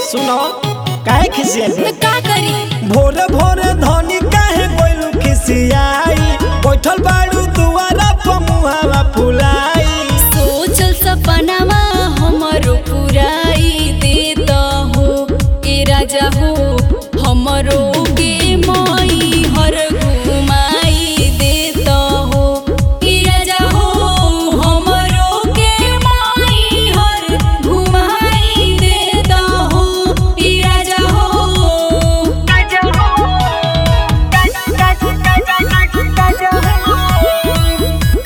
सुनो काहे खिसियल तो का करी भोरे भोरे धनी काहे गोइलू खिसियाई बैठल बाड़ू दुआरा पर मुहावा फुलाई सोचल सपनावा हमरो पुराई देत हो ए राजा हो हमरो के मई हर घुमाई देत हो ए राजा हो हमरो के मई हर घुमाई देत हो ए राजा हो राजा हो राजा राजा हो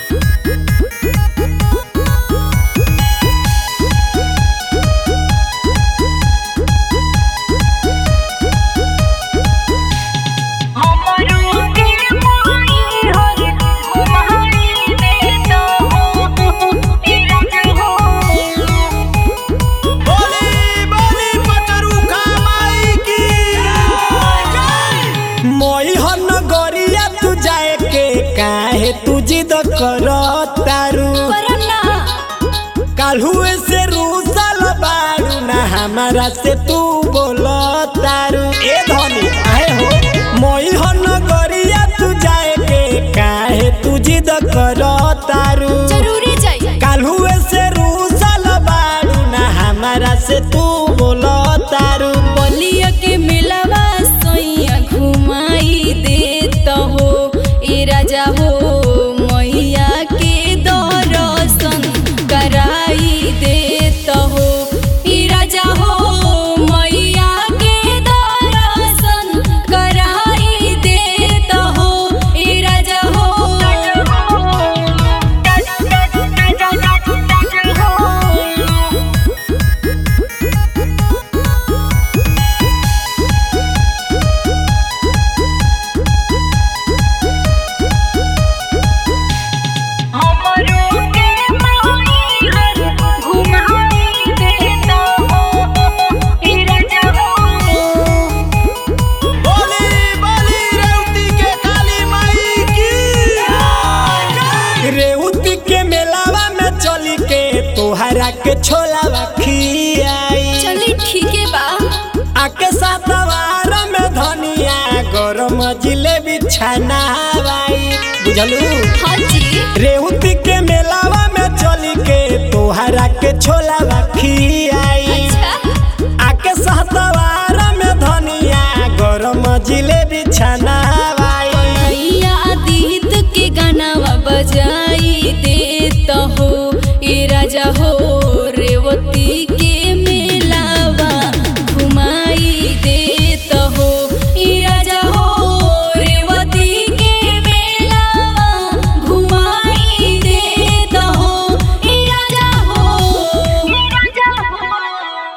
हमरो के माई हर घुमाई देत हो ए राजा हो बोली बोली पटरुखा माई की मोई हन गरिया तू जाए के काहे तू जिद कर तारू करना काल्हुए से रूसल बाड़ू ना हमारा से तू बोल तारू ए धनी आए हो मोई हन गरिया तू जाए के काहे तू जिद कर तारू जरूरी चाहिए काल्हुए से रूसल बाड़ू ना हमारा से तू बोल तारू बलिया के मिलवा सोइया घुमाई देत हो ए राजा हो मैया के दर्शन कराई देत हो ए राजा हो मैया के दर्शन कराई देत हो ए राजा हो हमरो के माई हर घुमाई देत हो ए राजा हो बोली बोली रेवती के काली माई की रेवती के मेलावा में चली के तोहरा के छोलावा खियाई चली ठीक है बा आके सातवार में धनिया गरम जिलेबी छनावाई बुझलू हाँ जी रेवती के मेलावा में चली के तोहरा के छोलावा खियाई अच्छा आके सातवार में धनिया गरम जिलेबी छनावाई भैया आदित के गानावा बजा